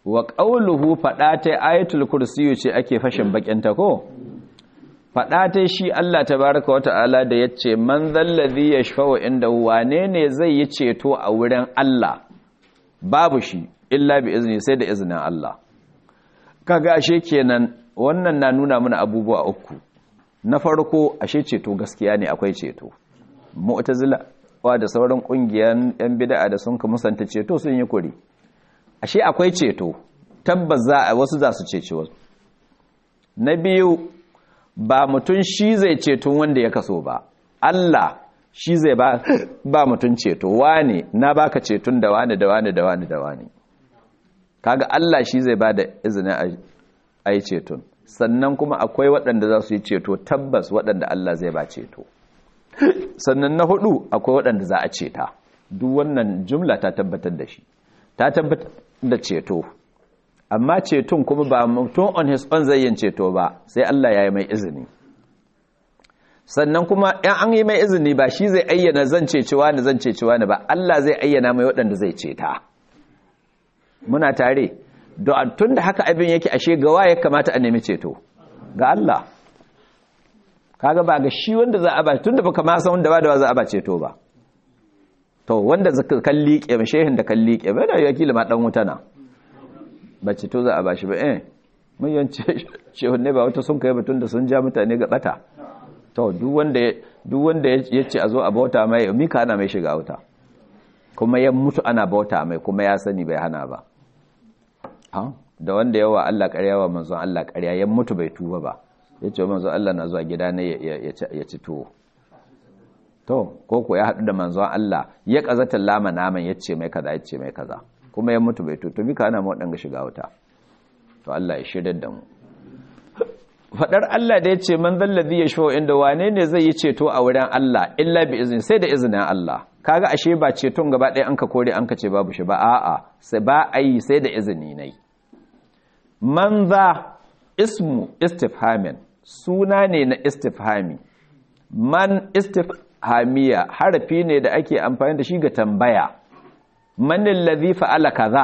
wa qawluhu fada ta ayatul kursiyu ce ake fashin bakin ta ko fada ta shi Allah tabaaraka wata'ala da yace man zallazi yashfa'u inda wane ne zai yi ceto a wurin Allah babu shi illa bi izni sai da izinin Allah kaga ashe kenan wannan na nuna mana abubuwa uku na farko ashe ceto gaskiya ne akwai ceto mu'tazila wa da sauran kungiyan yan bid'a da sun ka musanta ceto sun yi kuri ashe akwai ceto tabbas za a wasu za su cece wasu na biyu ba mutum shi zai ceton wanda ya kaso ba Allah shi zai ba ba mutum ceto wane na baka ceton da wane da wane da wane da wane kaga Allah shi zai ba da izinin a yi ceton sannan kuma akwai waɗanda za su yi ceto tabbas waɗanda Allah zai ba ceto sannan na hudu akwai waɗanda za a ceta duk wannan jumla ta tabbatar da shi ta tabbatar da ceto amma ceton kuma ba mutum on his own zai yin ceto ba sai Allah ya yi mai izini sannan kuma in an yi mai izini ba shi zai ayyana zan cecewa ni zan cecewa ni ba Allah zai ayyana mai waɗanda zai ceta muna tare don tun da haka abin yake ashe gawa ya kamata a nemi ceto ga Allah kaga ba ga shi wanda za a ba tun da baka ma san wanda ba da za a ba ceto ba to wanda zaka kalli ke shehin da kalli ke ba da yakila ma dan wuta na ba ceto za a ba shi ba eh mun yance shehun ne ba wata sun kai batun da sun ja mutane ga bata to duk wanda duk wanda yace a zo a bauta mai mika ana mai shiga wuta kuma ya mutu ana bauta mai kuma ya sani bai hana ba da wanda yawa Allah ƙarya wa manzon Allah ƙarya ya mutu bai tuba ba ya ce manzon Allah na zuwa gida ne ya ci tuwo to ko ko ya haɗu da manzon Allah ya ƙazata lama naman ya ce mai kaza ya ce mai kaza kuma ya mutu bai tuto bi ka ana waɗanga shiga wuta to Allah ya shirya da mu faɗar Allah da ya ce man zallazi ya shawo inda wane ne zai yi ceto a wurin Allah illa bi izini sai da izinin Allah kaga ashe ba ceton gaba ɗaya an ka kore an ka ce babu shi ba a'a sai ba a yi sai da izini nai man za ismu istifhamin suna ne na istifhami man istifhamiya harafi ne da ake amfani da shi ga tambaya man allazi fa'ala kaza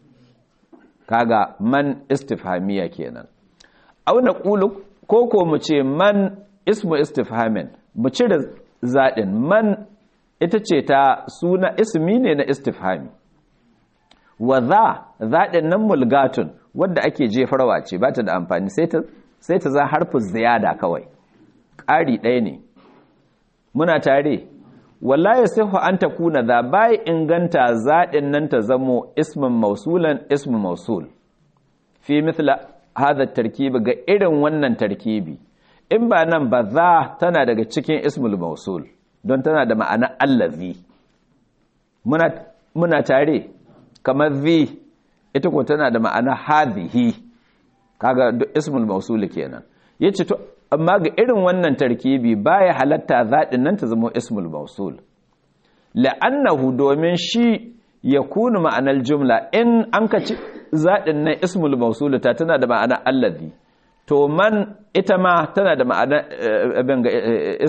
kaga man istifhamiya kenan aw naqulu ko ko mu ce man ismu istifhamin mu cire zadin man ita ce ta suna ismi ne na istifhami wa za zaɗin nan mulgatun wadda ake jefarwa ce ba ta da amfani sai ta za harfin ziyada kawai ƙari ɗaya ne muna tare wallahi sai an ta kuna za bai inganta zaɗin nan ta zamo ismin mausulan ismin mausul fi mithla hada tarkibi ga irin wannan tarkibi in ba nan ba za tana daga cikin ismul mausul don tana da ma'ana allazi muna, muna tare kamar zi ita ko tana da ma'ana hadhihi kaga duk ismul mausul kenan yace to amma ga irin wannan tarkibi baya halatta zadin nan ta zama ismul mausul la'annahu domin shi yakunu ma'anar jumla in an ka ci zadin nan ismul mausul ta tana da ma'ana allazi to man ita ma tana da ma'ana abin ga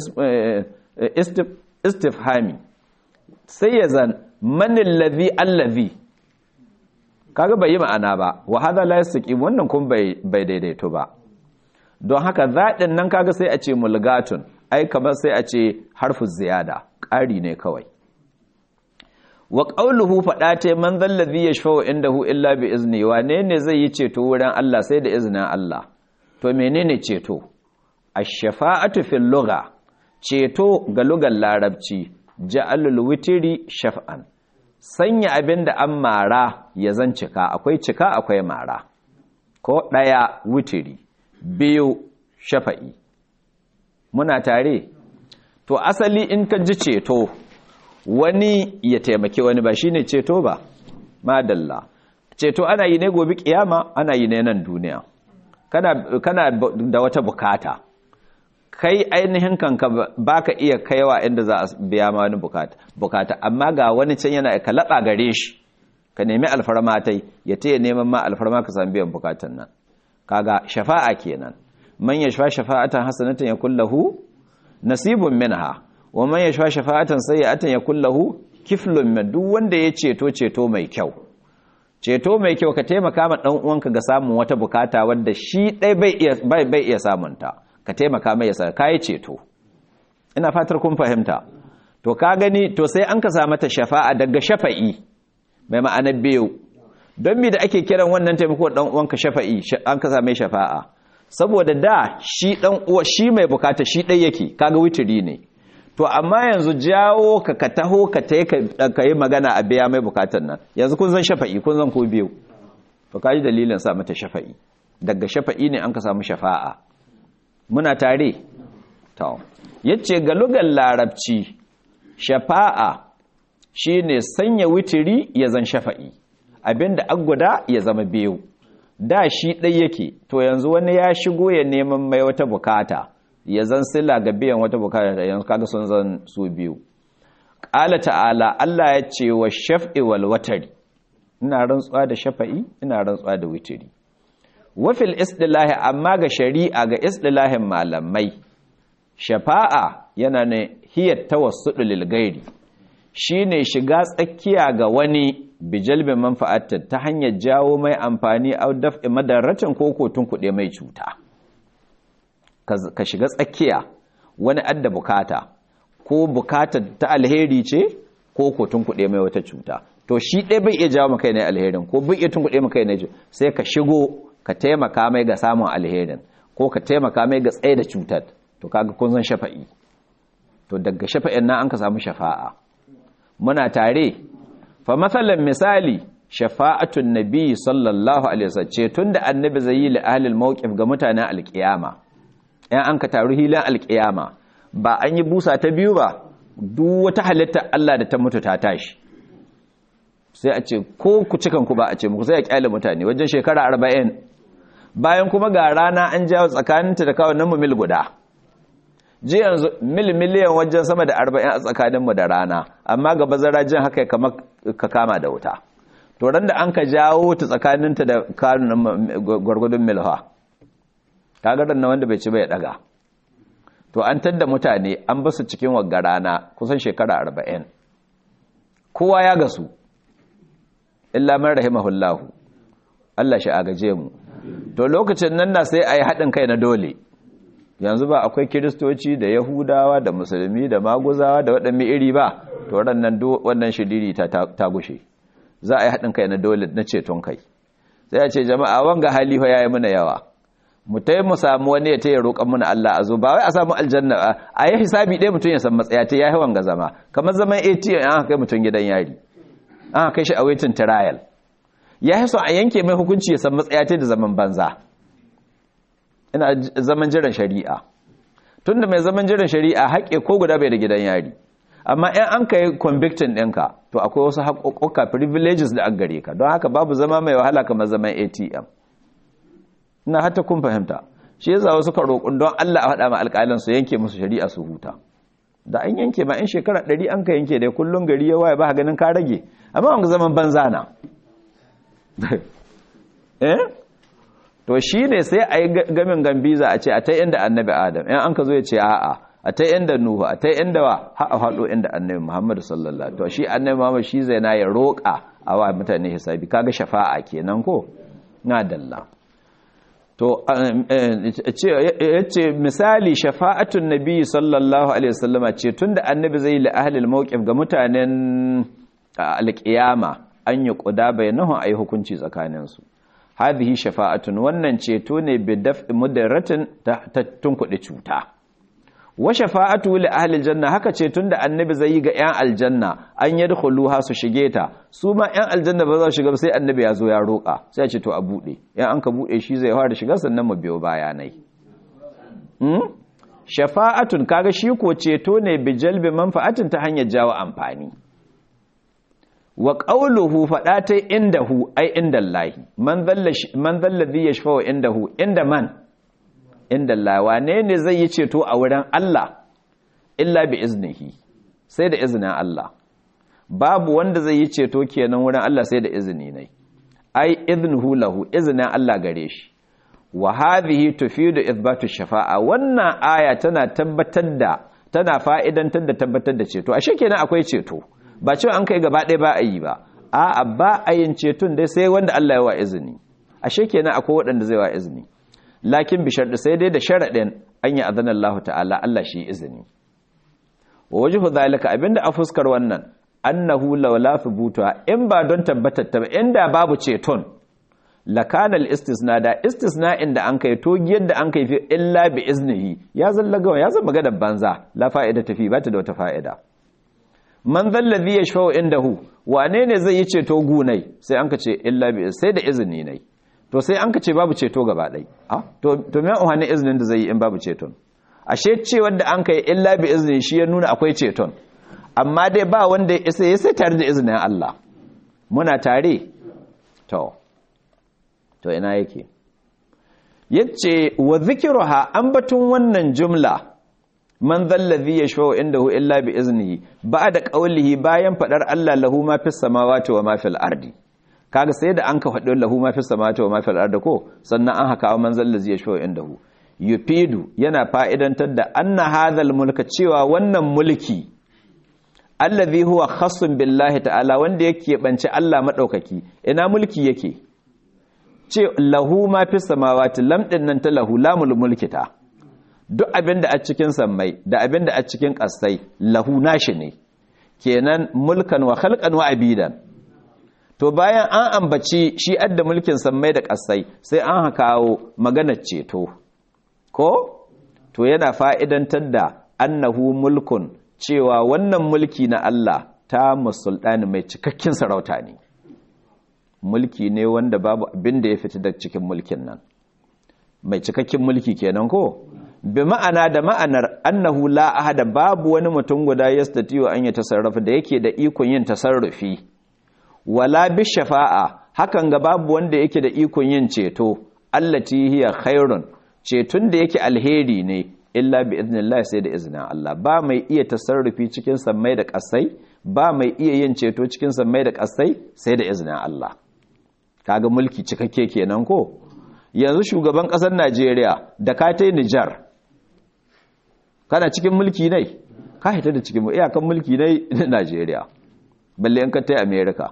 istifhami sai ya zan manin lazi allazi kaga bai yi ma'ana ba wa hada la yastaqim wannan kun bai bai daidaito ba don haka zaɗin nan kaga sai a ce mulgatun ai kamar sai a ce harfu ziyada ƙari ne kawai wa qawluhu fada ta man zallazi yashfa'u indahu illa bi izni wane ne zai yi ceto wurin Allah sai da izinin Allah to menene ceto ash-shafa'atu fil lugha ceto ga lugar larabci ja'alul witri shaf'an sanya abin da an mara ya zan cika akwai cika akwai mara ko ɗaya witiri biyu shafa'i muna tare to asali in ka ji ceto wani ya taimaki wani ba shine ceto ba madalla ceto ana yi ne gobe kiyama ana yi ne nan duniya kana, kana da wata bukata kai ainihin kanka baka iya kaiwa inda za a biya ma wani bukata bukata amma ga wani can yana ka laba gare shi ka nemi alfarma tai ya taya neman ma alfarma ka samu biyan bukatan nan kaga shafa'a kenan man yashfa shafa'atan hasanatan yakul lahu nasibun minha wa man yashfa shafa'atan sayyi'atan yakul lahu kiflun min duk wanda ya ceto ceto mai kyau ceto mai kyau ka taimaka ma dan uwanka ga samun wata bukata wanda shi dai bai iya bai bai iya samun ta ka taimaka mai yasa kai ceto ina fatar kun fahimta to ka gani to sai an ka sa mata shafa'a daga shafa'i mai ma'anar biyu don me da ake kiran wannan taimako dan uwanka shafa'i an ka sa mai shafa'a saboda da shi dan uwa shi mai bukata shi dai yake kaga witiri ne to amma yanzu jawo ka ka taho ka tayi ka yi magana a biya mai bukatan nan yanzu kun zan shafa'i kun zan ko biyu to kaji dalilin sa mata shafa'i daga shafa'i ne an ka samu shafa'a muna tare to yace ga lugar larabci shafa'a shine sanya witiri ya zan shafa'i abinda agguda ya zama biyu da shi ɗai yake to yanzu wani ya shigo ya neman mai wata bukata ya zan sila ga biyan wata bukata da yanzu kaga sun zan su biyu ƙala ta'ala Allah ya ce wa shaf'i wal watari ina rantsuwa da shafa'i ina rantsuwa da witiri wafil istilahi amma ga shari'a ga istilahin malamai shafa'a yana ne hiyar tawassudu lil gairi shine shiga tsakiya ga wani bijalbin manfa'atta ta hanyar jawo mai amfani au daf'i madarratin ko kotun kuɗe mai cuta ka shiga tsakiya wani adda bukata ko bukata ta alheri ce ko kotun kuɗe mai wata cuta to shi ɗaya bai iya jawo maka ne alherin ko bai iya tun kuɗe maka ne sai ka shigo ka taimaka mai ga samun alherin ko ka taimaka mai ga tsaye da cutar to kaga kun san shafa'i to daga shafa'in nan an ka samu shafa'a muna tare fa matsalan misali shafa'atun nabi sallallahu alaihi wasallam ce tunda annabi zai yi li ahlil mawqif ga mutanen alkiyama yan an ka taru hilan alkiyama ba an yi busa ta biyu ba duk wata halitta Allah da ta mutu ta tashi sai a ce ko ku cikan ku ba a ce muku sai a kyale mutane wajen shekara 40 bayan kuma ga rana an jawo tsakaninta da kawo nan mu mil guda ji yanzu mil miliyan wajen sama da arba'in a tsakaninmu da rana amma ga bazara jin haka kamar ka kama da wuta to ran da an ka jawo ta tsakaninta da kanunan gwargwadon milha kaga na wanda bai ci bai daga to an tadda mutane an basu cikin wagga rana kusan shekara arba'in kowa ya gasu illa man rahimahullahu Allah shi agaje mu to lokacin nan na sai a yi haɗin kai na dole yanzu ba akwai kiristoci da yahudawa da musulmi da maguzawa da waɗanne iri ba to wannan wannan shidiri ta ta gushe za a yi haɗin kai na dole na ceton kai sai a ce jama'a wanga halifa yayi mana yawa mu tai mu samu wani ya taya roƙan mana Allah a zo ba wai a samu aljanna a yi hisabi ɗaya mutum ya san matsaya ta yayi wanga zama kamar zaman ATM an kai mutum gidan yari an kai shi a waiting trial ya so a yanke mai hukunci ya san matsaya ta da zaman banza ina zaman jiran shari'a tunda mai zaman jiran shari'a haƙe ko guda bai da gidan yari amma in an kai convicting ɗinka to akwai wasu haƙoƙoƙa privileges da an gare ka don haka babu zama mai wahala kamar zaman atm ina hata kun fahimta shi yasa wasu ka roƙon don allah a faɗa ma alƙalin su yanke musu shari'a su huta da an yanke ma in shekara ɗari an ka yanke dai kullum gari ya waye ba ganin ka rage amma wanga zaman banza na eh to shi ne sai a yi gamin gambiza a ce a ta inda annabi adam yan an ka zo ya ce a'a a ta inda nuhu a ta inda wa ha'a haɗo inda annabi muhammadu sallallahu to shi annabi muhammadu shi zai na ya roƙa a wa mutane hisabi kaga shafa'a kenan ko na dalla to ya ce misali shafa'atun nabi sallallahu alaihi wasallama ce tunda annabi zai li ahlil mawqif ga mutanen alƙiyama an yi ƙuda bainahu ayi hukunci tsakaninsu hadhihi shafa'atun wannan ceto ne bi daf'i mudarratin ta tunkuɗe cuta wa shafa'atu li ahli aljanna haka ceton da annabi zai yi ga 'yan aljanna an yadkhuluha su shige ta su ma 'yan aljanna ba za su shiga sai annabi ya zo ya roƙa sai ce to a bude yan an ka bude shi zai fara shiga sannan mu biyo bayanai hmm? shafa'atun kaga shi ko ceto ne bi jalbi manfa'atin ta hanyar jawo amfani wa qawluhu fada ta indahu ai indallahi man dhalla man dhalladhi yashfa'u indahu inda man inda Allah wane ne zai yi ceto a wurin Allah illa bi iznihi sai da izinin Allah babu wanda zai yi ceto kenan wurin Allah sai da izini ne ai iznuhu lahu izinin Allah gare shi wa hadhihi tufidu ithbatu shafa'a wannan aya tana tabbatar da tana fa'idantar da tabbatar da ceto ashe kenan akwai ceto ba cewa an kai gaba ɗaya ba a yi ba a'a ba a yin ceton dai sai wanda Allah ya wa izini ashe kenan akwai waɗanda zai wa izini lakin bi sharɗi sai dai da sharaɗin an yi azanar Allah ta'ala Allah shi izini wa wajhu zalika abinda a fuskar wannan annahu law la thubuta in ba don tabbatar ta inda babu ceton lakana al-istisna da istisna'in da an kai to yadda an kai fi illa bi iznihi ya zallaga ya zama maganar banza la fa'ida tafi ba ta da wata fa'ida man zallazi yashfa'u indahu wane ne zai yi ceto gunai sai an ka ce illa bi sai da izini ne to sai an ka ce babu ceto gaba ɗai to to me wani izinin da zai yi in babu ceton ashe ce wanda an kai illa bi izini shi ya nuna akwai ceton amma dai ba wanda ya isa ya sai tare da izinin Allah muna tare to to ina yake yace wa zikruha ambatun wannan jumla man zallazi yashfa'u indahu illa bi iznihi ba'da qawlihi bayan fadar Allah lahu ma fis samawati wa ma fil ardi kaga sai da an ka faɗi lahu ma fis samawati wa ma fil ardi ko sannan an haka man zallazi yashfa'u indahu yufidu yana fa'idantar da anna hadhal mulka cewa wannan mulki allazi huwa khassun billahi ta'ala wanda yake banci Allah madaukaki ina mulki yake ce lahu ma fis samawati lam din nan ta lahu lamul mulki ta duk abin da a cikin sammai da abin da a cikin ƙasai lahu nashi ne kenan mulkan wa khalqan wa abidan to bayan an ambaci shi adda mulkin sammai da ƙasai sai an kawo maganar ceto ko to yana fa'idantar da annahu mulkun cewa wannan mulki na Allah ta musulɗani mai cikakken sarauta ne mulki ne wanda babu abin da ya fita da cikin mulkin nan mai cikakken mulki kenan ko bi ma'ana da ma'anar annahu la ahada babu wani mutum guda yastatiyo an ya tasarrafa da yake da ikon yin tasarrufi wala bi shafa'a hakan ga babu wanda yake da ikon yin ceto allati hiya khairun cetun da yake alheri ne illa bi idnillah sai da izinin Allah ba mai iya tasarrufi cikin sammai da kasai ba mai iya yin ceto cikin sammai da kasai sai da izinin Allah kaga mulki cikakke kenan ko yanzu shugaban kasar Najeriya da ka tai Nijar kana cikin mulki ne ka hita da cikin iyakan mulki ne na Najeriya balle in ka tai America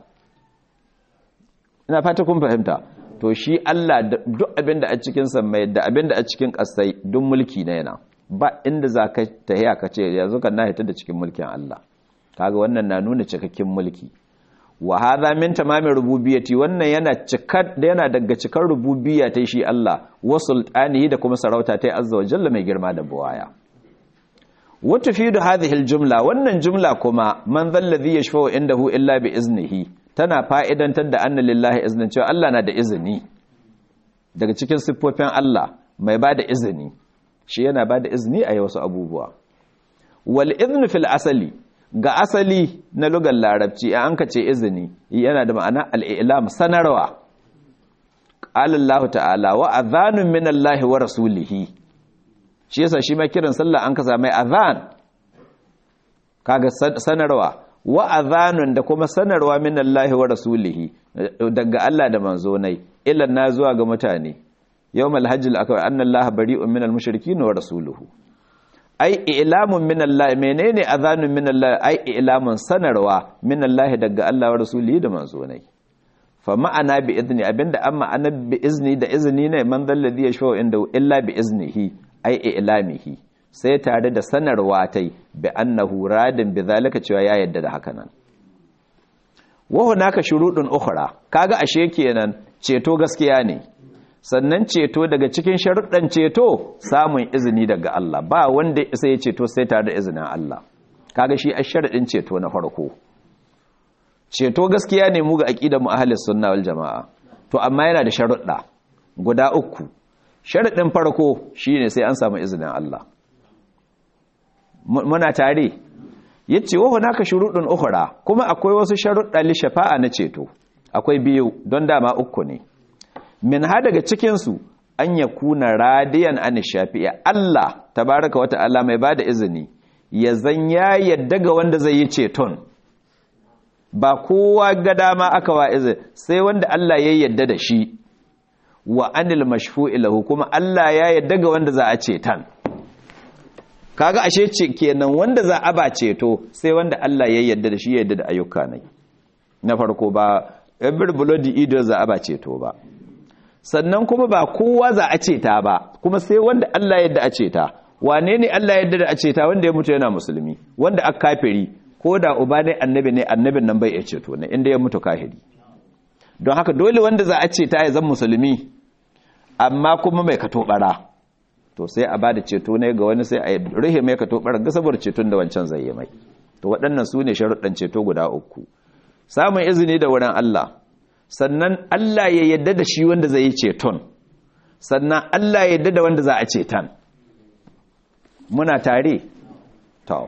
ina fata kun fahimta to shi Allah duk abinda a cikin sammai da abinda a cikin kasai duk mulki ne yana ba inda za ka tahiya ka ce yanzu kan na hita da cikin mulkin Allah kaga wannan na nuna cikakken mulki wa hadha min tamamin rububiyyati wannan yana cikar yana daga cikar rububiyya ta shi Allah wa sultanihi da kuma sarauta ta azza wa jalla mai girma da buwaya wa tufidu hadhihi aljumla wannan jumla kuma man zalladhi yashfa'u indahu illa bi iznihi tana fa'idantar da anna lillahi iznin cewa Allah na da izini daga cikin siffofin Allah mai bada izini shi yana bada izini a wasu abubuwa wal iznu fil asali ga asali na lugar larabci an ka ce izini yana da ma'ana al'ilam sanarwa ƙalallahu ta'ala wa azanun min Allah wa rasulihi shi yasa shi mai kiran sallah an ka sami azan kaga sanarwa wa azanun da kuma sanarwa min Allah wa rasulihi daga Allah da manzonai ilan na zuwa ga mutane yawmal hajjil akwai annallaha bari'un minal mushrikin wa rasuluhu ai ilamun min Allah menene azanun min Allah ai ilamun sanarwa min Allah daga Allah wa rasuli da manzonai fa ma'ana bi izni abinda amma ana bi izni da izini ne man dalladhi yashfa'u inda illa bi iznihi ai ilamihi sai tare da sanarwa tai bi annahu radin bi zalika cewa ya yadda da haka nan wa hunaka shurudun ukhra kaga ashe kenan ceto gaskiya ne sannan ceto daga cikin sharuɗan ceto samun izini daga Allah ba wanda isa ya ceto sai tare da izinin Allah kaga shi a sharaɗin ceto na farko ceto gaskiya ne mu ga aqidar mu ahlus sunna wal jamaa to amma yana da sharuɗa guda uku sharaɗin farko shine sai an samu izinin Allah muna tare yace wa hunaka shurudun ukhra kuma akwai wasu sharuɗa li shafa'a na ceto akwai biyu don dama uku ne min ha daga cikinsu an ya kuna radiyan an shafi'a Allah tabaraka wata Allah mai bada izini ya zan ya yadda ga wanda zai yi ceton ba kowa ga dama aka wa izini sai wanda Allah ya yadda da shi wa anil mashfu'i lahu kuma Allah ya yadda ga wanda za a ceton kaga ashe ce kenan wanda za a ba ceto sai wanda Allah ya yadda da shi ya yadda da ayyuka ne na farko ba everybody ido za a ba ceto ba sannan kuma ba kowa za a ceta ba kuma sai wanda Allah yadda a ceta wane ne Allah yadda da a ceta wanda ya mutu yana musulmi wanda aka kafiri ko da uba ne annabi ne annabin nan bai iya ceto ne inda ya mutu kafiri don haka dole wanda za a ceta ya zan musulmi amma kuma mai kato bara to sai a bada ceto ne ga wani sai a rihe mai kato bara ga saboda ceton da wancan zai yi mai to waɗannan su ne sharuɗan ceto guda uku samun izini da wurin Allah sannan Allah ya yadda da shi wanda zai yi ceton sannan Allah ya yadda da wanda za a ceton muna tare to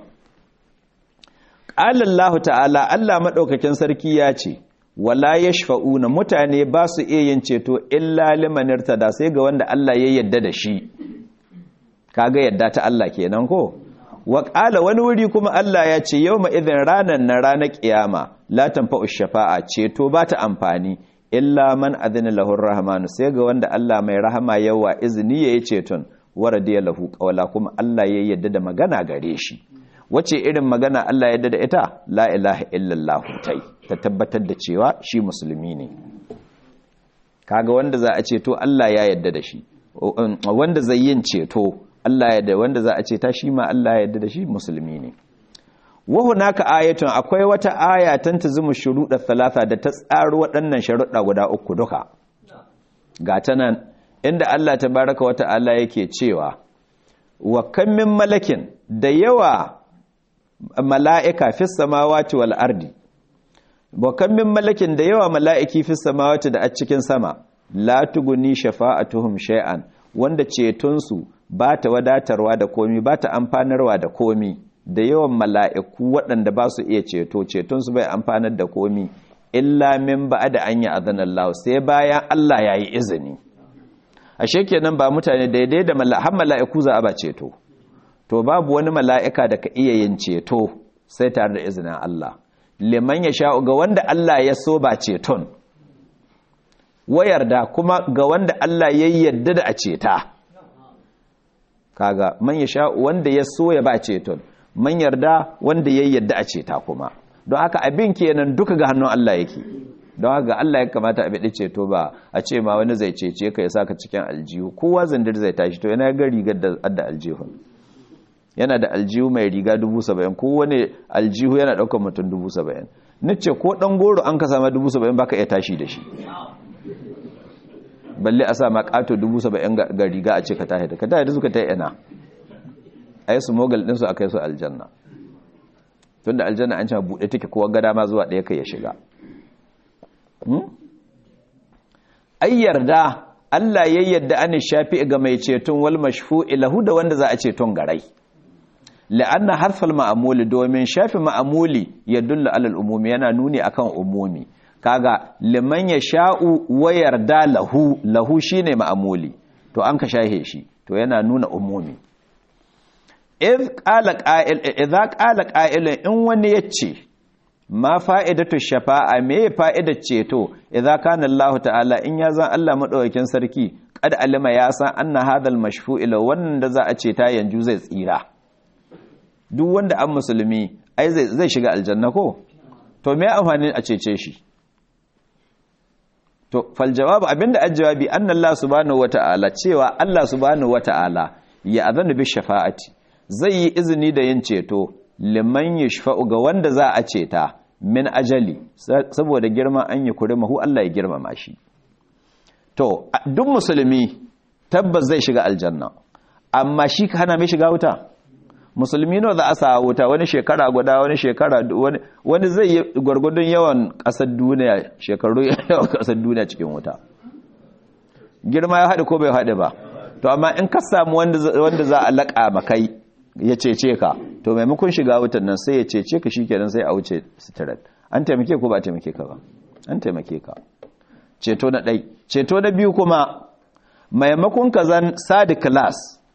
ƙalallahu ta'ala Allah maɗaukakin sarki ya ce wala yashfa'una mutane ba su iya yin ceto illa liman irtada sai ga wanda Allah ya yadda da shi kaga yadda ta Allah kenan ko wa qala wani wuri kuma Allah ya ce yawma idhin ranan na ranar kiyama la tanfa'u shafa'a ceto ba ta amfani illa man adina lahu rahmanu sai ga wanda Allah mai rahama yawa izini yayi ceton waradiya lahu qawla kuma Allah ya yadda da magana gare shi wace irin magana Allah ya yadda da ita la ilaha illallah tai ta tabbatar da cewa shi musulmi ne kaga wanda za a ceto Allah ya yadda da shi wanda zai yin ceto Allah ya da wanda za a ceta shi ma Allah ya yadda da shi musulmi ne wa hunaka ayatun akwai wata aya tantazimu shuruɗa thalatha da ta tsaro waɗannan sharuɗa guda uku duka ga ta nan inda Allah tabaraka wa ta'ala yake cewa wa kam min malakin da yawa mala'ika fis samawati wal ardi wa kam min malakin da yawa mala'iki fis samawati da a cikin sama la tuguni shafa'atuhum shay'an wanda cetonsu ba ta wadatarwa da komi ba ta amfanarwa da komi da yawan mala'iku waɗanda ba su iya ceto cetonsu bai amfanar da komi illa min ba da an yi azanallahu sai bayan Allah ya yi izini a kenan ba mutane daidai da har mala'iku za a ba ceto to babu wani mala'ika da ka iya yin ceto sai tare da izinin Allah liman ya sha'u ga wanda Allah ya so ba ceton wayar da kuma ga wanda Allah ya yarda da a ceta kaga man ya sha'u wanda ya so ya ba ceton man yarda wanda ya yarda a ceta kuma don haka abin kenan duka ga hannun Allah yake don haka Allah ya kamata a biɗi ceto ba a ce ma wani zai cece ka ya saka cikin aljihu kowa zandir zai tashi to yana ga rigar da aljihun yana da aljihu mai riga dubu saba'in ko wani aljihu yana ɗaukar mutum dubu saba'in nace ko ɗan goro an ka sama dubu saba'in baka iya tashi da shi balle a sa ma ƙato dubu saba'in ga riga a ce ka tashi da ka tashi da suka ta yana a yi su mogal ɗinsu a kai su aljanna tun da aljanna an cewa buɗe take kowa gada ma zuwa ɗaya kai ya shiga ai yarda Allah ya yadda an shafi ga mai ceton wal mashfu'i lahu da wanda za a ceton garai la'anna harfal ma'amuli domin shafi ma'amuli ya dulla alal umumi yana nuni akan umumi kaga liman ya sha'u wa yarda lahu lahu shine ma'amuli to an ka shahe shi to yana nuna umumi idh qala qa'il idza qala qa'ilun in wani yace ma fa'idatu shafa'a me fa'idar ceto idza kana Allah ta'ala in ya zan Allah madaukakin sarki kad alima ya san anna hadal mashfu'i law wannan da za a ce ta yanzu zai tsira duk wanda an musulmi ai zai shiga aljanna ko to me amfani a cece shi to fal jawabu abinda ajjawabi anna Allah subhanahu wata'ala cewa Allah subhanahu wata'ala ya azana bi shafa'ati zai yi izini da yin ceto liman yashfa'u ga wanda za a ceta min ajali saboda girman an yi kuri mahu Allah ya girmama shi to duk musulmi tabbas zai shiga aljanna amma shi ka hana mai shiga wuta musulmi nawa za a sa wuta wani shekara guda wani shekara wani zai yi gwargwadon yawan kasar duniya shekaru yawan kasar duniya cikin wuta girma ya haɗe ko bai haɗe ba to amma in ka samu wanda za a laƙa makai ya cece ka to maimakon shiga wutan nan sai ya cece ka shikenan sai a wuce sitirat an taimake ko ba a taimake ka ba an taimake ka ceto na ɗai ceto na biyu kuma maimakon ka zan sadi class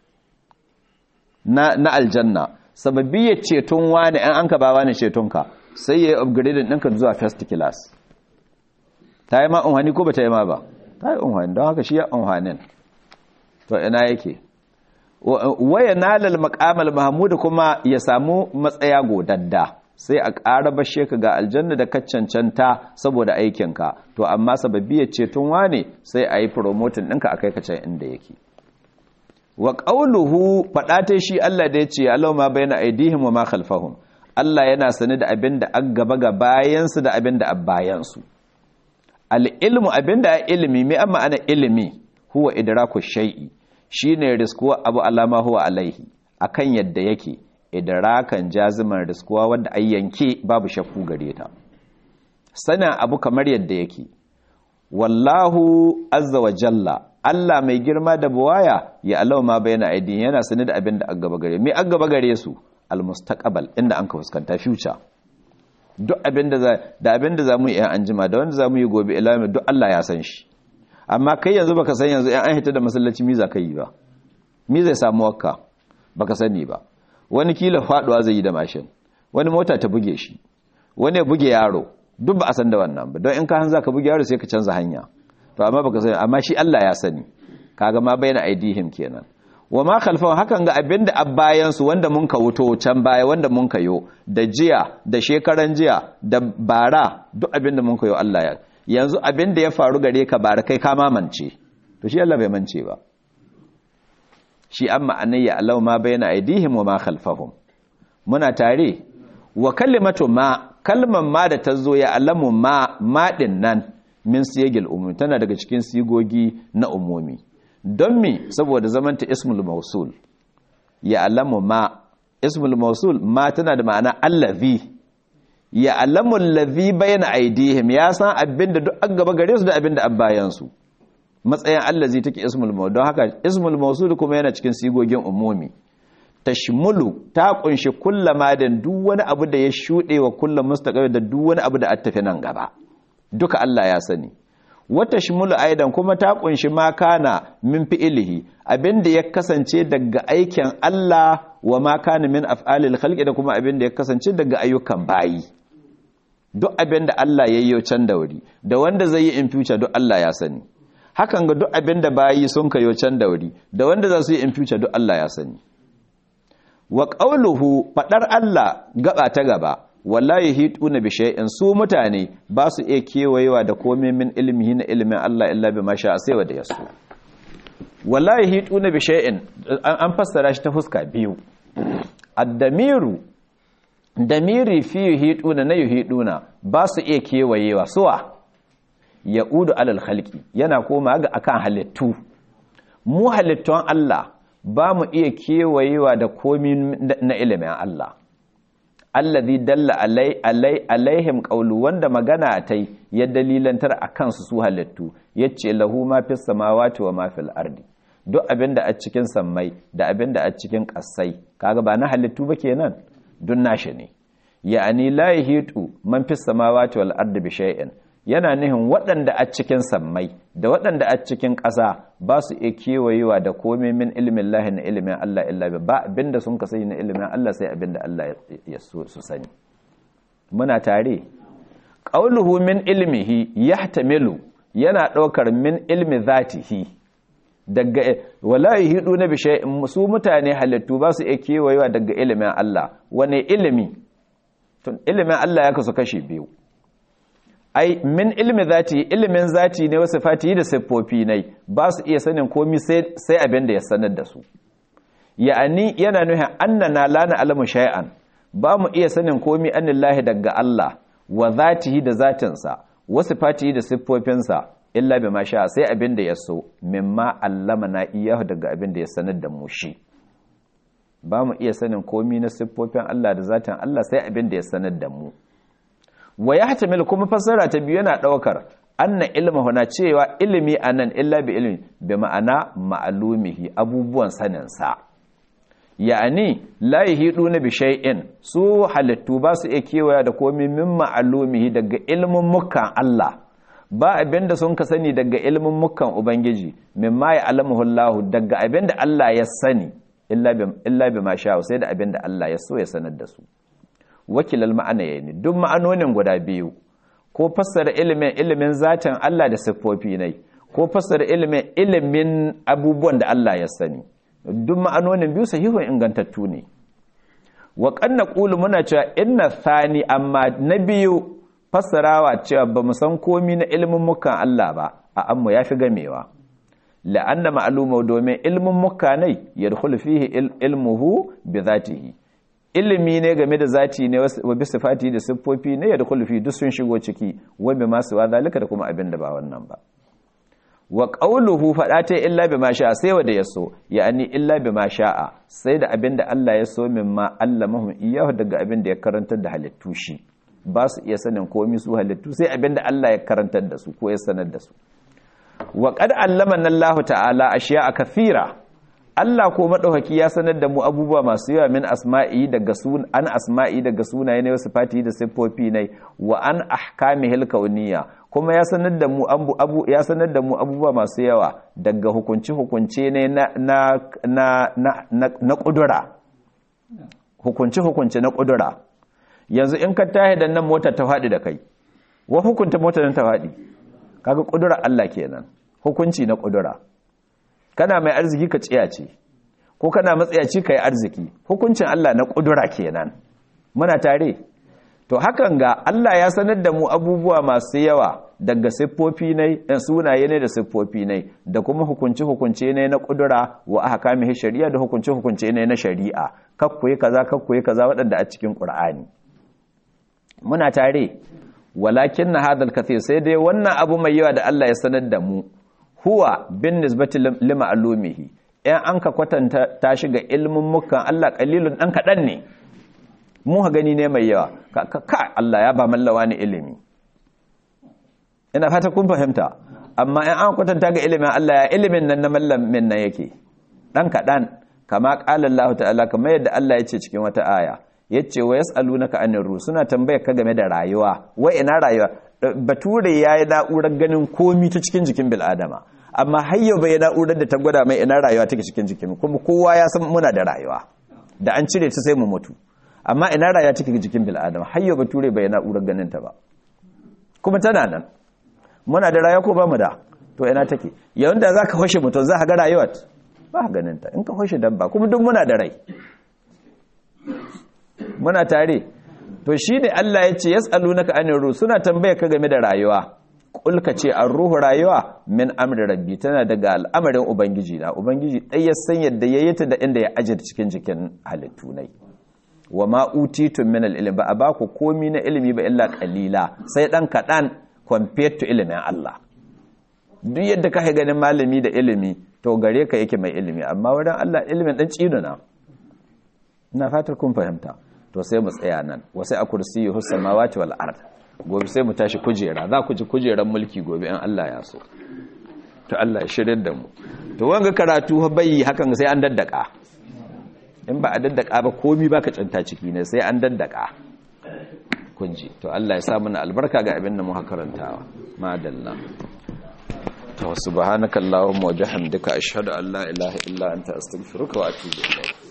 na, na aljanna sababi ya ceton wani an an ka ba wani ceton ka sai ya yi upgrading ɗinka zuwa first class ta yi ma unhani ko ba ta yi ma ba ta yi unhani don haka shi ya unhanin to ina yake waya nalal maqamal mahmud kuma ya samu matsaya godadda sai a ƙara bashe ka ga aljanna da ka cancanta saboda aikinka to amma sababiyar ceton wane sai a yi promotin ɗinka a kai ka can inda yake wa ƙauluhu faɗa shi Allah da ya ce Allah ma bayna aidihim wa ma khalfahum Allah yana sani da abin da an gaba ga bayansu da abin da a bayansu al-ilmu abin da ilimi mai amma ana ilimi huwa idraku shay'i shine riskuwa abu alama huwa alaihi akan yadda yake idrakan jaziman riskuwa wanda ai yanke babu shakku gare ta sana abu kamar yadda yake wallahu azza wa jalla Allah mai girma da buwaya ya Allah ma bayyana aidin yana sani da abin da an gaba gare me an gaba gare su almustaqbal inda an ka fuskanta future duk abin da da abin da zamu yi an jima da wanda zamu yi gobe ilami duk Allah ya san shi amma kai yanzu baka san yanzu an hita da masallaci mi za ka yi ba mi zai samu wakka baka sani ba wani kila faduwa zai yi da mashin wani mota ta buge shi wani ya buge yaro duk ba a san da wannan ba don in ka hanza ka buge yaro sai ka canza hanya to amma baka sani amma shi Allah ya sani kaga ma bayyana aidihim kenan wa ma khalfan hakan ga abinda abbayan su wanda mun ka wuto can baya wanda mun ka yo da jiya da shekaran jiya da bara duk abinda mun ka yo Allah ya yanzu abinda ya faru gare ka bara kai ka mamance to shi Allah bai mance ba shi amma anayya Allah ma bayyana aidihim wa ma khalfahum muna tare wa kalimatu ma kalman ma da tazo ya alamu ma ma din nan min siyagil umumi tana daga cikin sigogi na umumi don mi saboda zamanta ismul mausul ya alamu ma ismul mausul ma tana da ma'ana allazi ya alamu allazi bayna aidihim ya san abinda duk an gaba gare su da abinda an bayan su matsayin allazi take ismul mausul don haka ismul mausul kuma yana cikin sigogin umumi tashmulu ta kunshi kullama da duk wani abu da ya shuɗe wa kullum mustaqbil da duk wani abu da attafi nan gaba duka Allah ya sani wata shimulu aidan kuma ta kunshi ma kana min fi'ilihi abinda ya kasance daga aikin Allah wa ma kana min af'alil khalqi da kuma abinda ya kasance daga ayyukan bayi duk abinda Allah ya yi can da wuri da wanda zai yi in future duk Allah ya sani hakan ga duk abinda bayi sun kayo can da wuri da wanda za su yi in future duk Allah ya sani wa qawluhu fadar Allah gaba ta gaba wallahi hituna bi shay'in su mutane ba su iya kewayewa da komai min ilmihi na ilmin Allah illa bi masha sai wanda yaso wallahi hituna bi shay'in an fassara shi ta fuska biyu ad-damiru damiri fi hituna na yuhiduna ba su iya kewayewa suwa yaudu alal khalqi yana koma ga akan halittu mu halittun Allah ba mu iya kewayewa da komai na ilimin Allah allazi dalla alai alai alaihim qawlu wanda magana tai ya dalilantar akan su su halittu yace lahu ma fis samawati wa ma fil ardi duk abinda a cikin sammai da abinda a cikin kasai kaga ba na halittu ba kenan dun nashi ne ya'ani la yahitu man fis samawati wal ardi bi shay'in yana nihin waɗanda a cikin sammai da waɗanda a cikin ƙasa ba su iya kewayewa da komai min ilimin lahi na ilimin Allah illa ba abinda sun ka sani na ilimin Allah sai abinda Allah ya so su sani muna tare qauluhu min ilmihi yahtamilu yana ɗaukar min ilmi zatihi daga wala yahidu na bi shay'in su mutane halittu ba su iya kewayewa daga ilimin Allah wane ilimi tun ilimin Allah ya kasu kashi biyu ai min ilmi zati ilimin zati ne wasu fati da siffofi ne ba su iya sanin komi sai abin da ya sanar da su ya'ani yana nuhin annana la alamu shay'an ba mu iya sanin komi anillahi daga Allah wa zatihi da zatinsa wasu fati da siffofinsa illa bi sha sai abin da ya so mimma allama na iyahu daga abin da ya sanar da mu shi ba mu iya sanin komi na siffofin Allah da zatin Allah sai abin da ya sanar da mu wa ya hatamil kuma fassara ta biyu yana ɗaukar anna ilma na cewa ilimi a nan illa bi ilmi bi ma'ana ma'alumihi abubuwan saninsa ya'ani la yahidu na bi shay'in su halittu ba su iya kewaya da komai min ma'alumihi daga ilmin mukan Allah ba abinda sun ka sani daga ilmin mukan ubangiji mimma ya alamuhu Allah daga abinda Allah ya sani illa bi ma sha sai da abinda Allah ya so ya sanar da su wakilal ma'ana ne duk ma'anonin guda biyu ko fassara ilimin ilimin zatin Allah da siffofi ne ko fassara ilimin ilimin abubuwan da Allah ya sani duk ma'anonin biyu sahihun ingantattu ne wa kanna qulu muna cewa inna thani amma na biyu fassarawa cewa ba mu san komi na ilimin mukan Allah ba a amma yafi gamewa la'anna ma'lumu domin ilmin mukanai yadkhulu fihi ilmuhu bi zatihi ilimi ne game da zati ne wa bi sifati da siffofi ne yadkhulu fi duk sun shigo ciki wa bi ma suwa zalika da kuma abin da ba wannan ba wa qawluhu fada ta illa bi ma sha'a sai wanda yaso yani illa bi ma sha'a sai da abin da Allah ya so min ma allamahum iyahu daga abin da ya karantar da halittu shi ba su iya sanin komai su halittu sai abin da Allah ya karantar da su ko ya sanar da su wa qad allamana Allah ta'ala ashiya'a kathira Allah ko madaukaki ya sanar da mu abubuwa masu yawa min asma'i daga sun an asma'i daga sunaye ne wasu fati da siffofi ne wa an ahkamihil kauniyya kuma ya sanar da mu abu, abu ya sanar da mu abubuwa masu yawa daga hukunci hukunce ne na na na na, na, na kudura hukunci hukunce na kudura yanzu in ka tahi da nan motar ta faɗi da kai wa hukunta motar ta faɗi kaga kudura Allah kenan hukunci na kudura kana mai arziki ka tsiyace ko kana matsayaci kai arziki hukuncin Allah na kudura kenan muna tare to hakan ga Allah ya sanar da mu abubuwa masu yawa daga siffofi ne da sunaye ne da siffofi ne da kuma hukunci hukunce ne na kudura wa ahkamihi shari'a da hukunci hukunce ne na shari'a kakkuyi kaza kakkuyi kaza waɗanda a cikin Qur'ani muna tare walakin na hadal kathir sai dai wannan abu mai yawa da Allah ya sanar da mu huwa bin nisbati lima alumihi in an ka kwatanta ta shiga ilmin mukan Allah qalilun dan kadan ne mu ha gani ne mai yawa ka Allah ya ba mallawa ne ilimi ina fata kun fahimta amma in an kwatanta ga ilimin Allah ya ilimin nan na mallamin nan yake dan kadan kama qala Allah ta'ala kamar yadda Allah ya ce cikin wata aya yace wa yasalunaka anir ruh suna tambayar ka game da rayuwa wai ina rayuwa bature yayi na'urar ganin komi ta cikin jikin bil'adama amma har yau bai na'urar da ta gwada mai ina rayuwa take cikin jikin kuma kowa ya san muna da rayuwa da an cire ta sai mu mutu amma ina rayuwa take jikin bil'adama har yau bature bai na'urar ganin ta ba kuma tana nan muna da rayuwa ko ba mu da to ina take yayin da zaka hoshe mutum za ka ga rayuwar ba ganin ta in ka hoshe dabba kuma duk muna da rai muna tare to shi ne Allah ya ce yas'alunaka anir ruh suna tambaye ka game da rayuwa kul ka ce an ruhu rayuwa min amri rabbi tana daga al'amarin ubangiji na ubangiji dai ya san yadda yayi ta da inda ya aje cikin jikin halittu nai wa ma utitum min al-ilm ba a ba ku komi na ilimi ba illa qalila sai dan kadan compared to ilimin Allah duk yadda ka ganin malami da ilimi to gare ka yake mai ilimi amma wurin Allah ilimin dan na ina fatar kun fahimta to sai mu tsaya nan wasai a kursiyyu samawati wal ard gobe sai mu tashi kujera za ku ji kujeran mulki gobe in Allah ya so to Allah ya shirye da mu to wanga karatu bai hakan sai an daddaka in ba a daddaka ba komi baka canta ciki ne sai an daddaka kun ji to Allah ya sa mana albarka ga abin da mu karantawa madalla to subhanakallahumma wa bihamdika ashhadu an la ilaha illa anta astaghfiruka wa atubu ilayk